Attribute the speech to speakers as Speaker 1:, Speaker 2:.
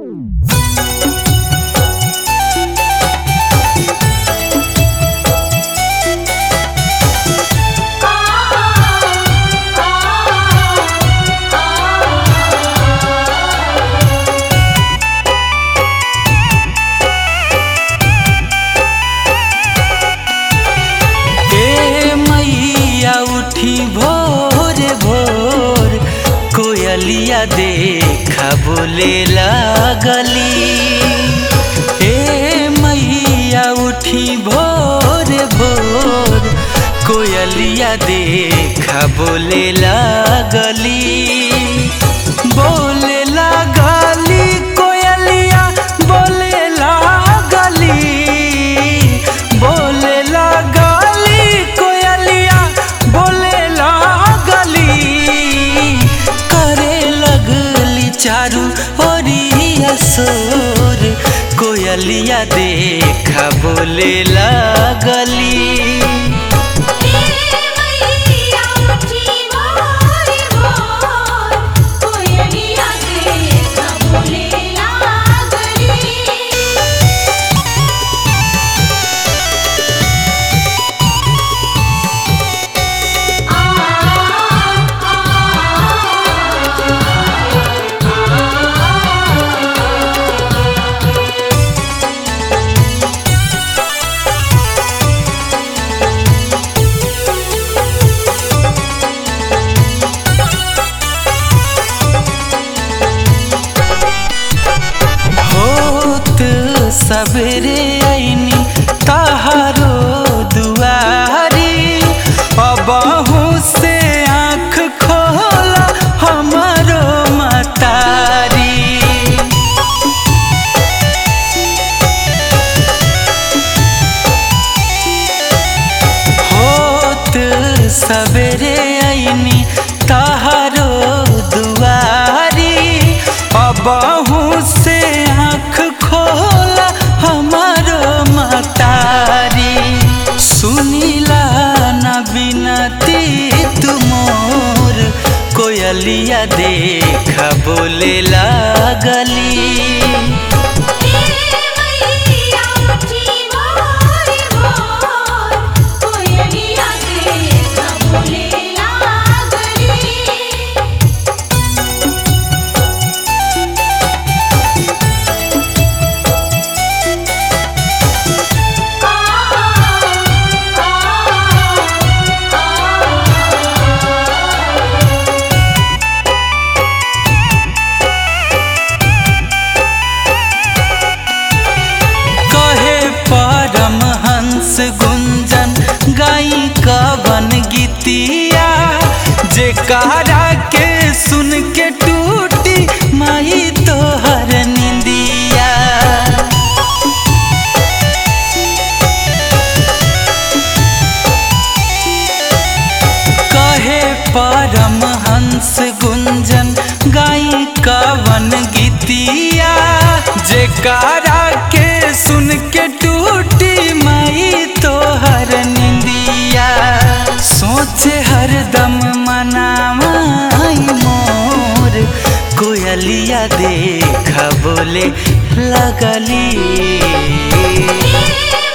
Speaker 1: ए मैया उठी भोर भोर कोयलिया देखा बोले लागली ए मैया उठी भोर भोर कोयलिया देखा बोले लागली बोले लागली कोयलिया बोले लागली बोले लागली कोयलिया बोले लागली करे लगली चारू ओरिया सोर कोयलिया देखा बोले लागली
Speaker 2: मैया उठी भोर भोर कोयलिया देखा बोले लागली
Speaker 1: होत सबेरे ऐनी तहारो दुआरी अबहू से आँख खोला हमारो मतारी होत सबेरे ऐनी तहारो दुआरी अबहू से आँख खोला हमारो मतारी सुनीला न बिनती तुमोर कोयलिया देखा बोले लागली
Speaker 2: मैया उठी भोर भोर कोयलिया देखा बोले लागली
Speaker 1: कहे परम हंस गुंजन गाई कवन गीतिया जे कारा के सुन के टूटी माई तोहर निंदिया कहे परम हंस गुंजन गाई कवन गीतिया जे कारा के सुन के टूटी माई तोहर निंदिया सोचे हरदम मनामाई मोर कोयलिया देखा बोले लगली